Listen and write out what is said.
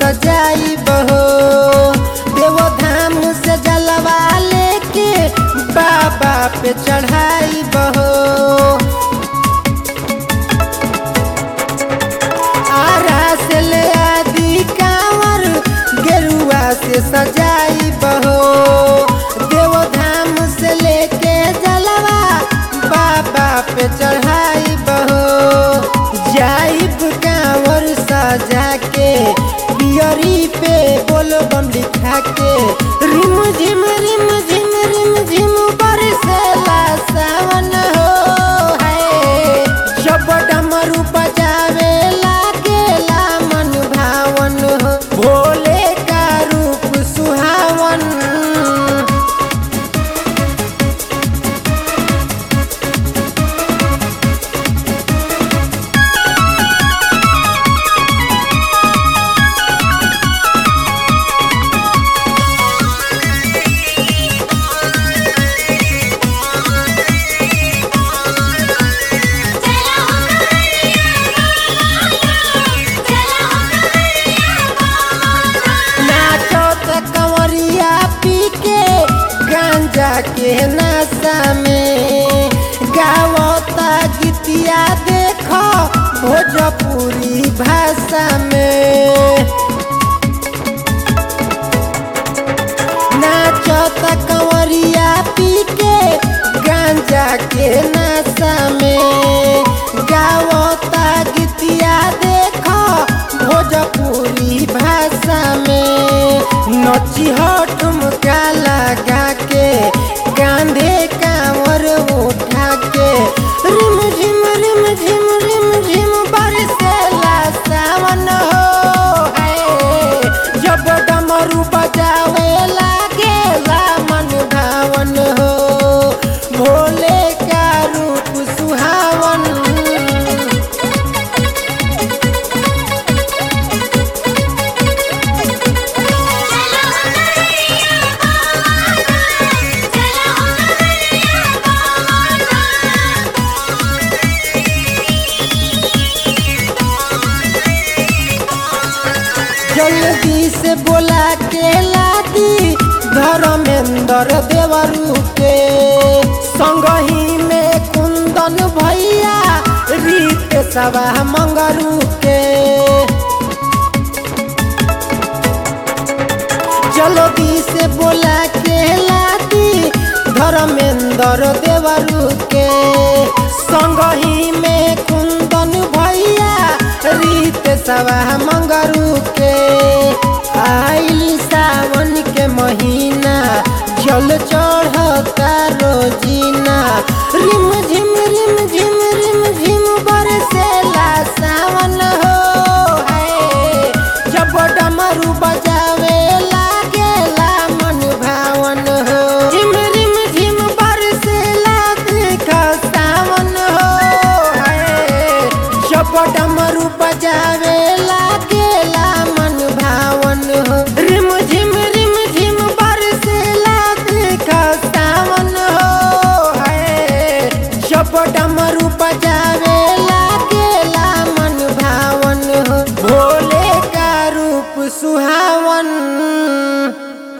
सजाई बहो देवो धाम से जलवा लेके बाबा पे चढ़ाई बहो आरा से ले आदि कांवर गेरुआ से सजाई बहो देव धाम से लेके जलवा बाबा पे चढ़ाई बहो जाइब कांवर सजा के पियरी पे बोल बम लिखा के रिम झिम रिम झिम रिम झिम बरसेला सावन हो है जब डमरू बजावे लागेला मन भावन हो भोले का रूप सुहावन चला हो करिया चला हो करिया नाचो त कंवरिया पी के गांजा के नशा में गावता गीतिया देखो भोजपुरी भाषा में नाचो त कंवरिया पी के गांजा के नशा में गावता गीतिया देखो भोजपुरी भाषा में नची ठुमका लगा के कांधे कांवर उठा के रिम झिम रिम झिम रिम झिम बरसेला सावन हो है जब डमरू बजावे लागेला मन भावन हो भोले का रूप सुहावन चला हो करिया चला हो करिया जल्दी से बोला के लादी धर्मेंद्र देवरू के संगही में कुंदन भैया रीत सभा मंगरू के जल्दी से बोला के लादी धर्मेंद्र देवरू के संगही में कुंदन भैया रीत सभा मंगरू के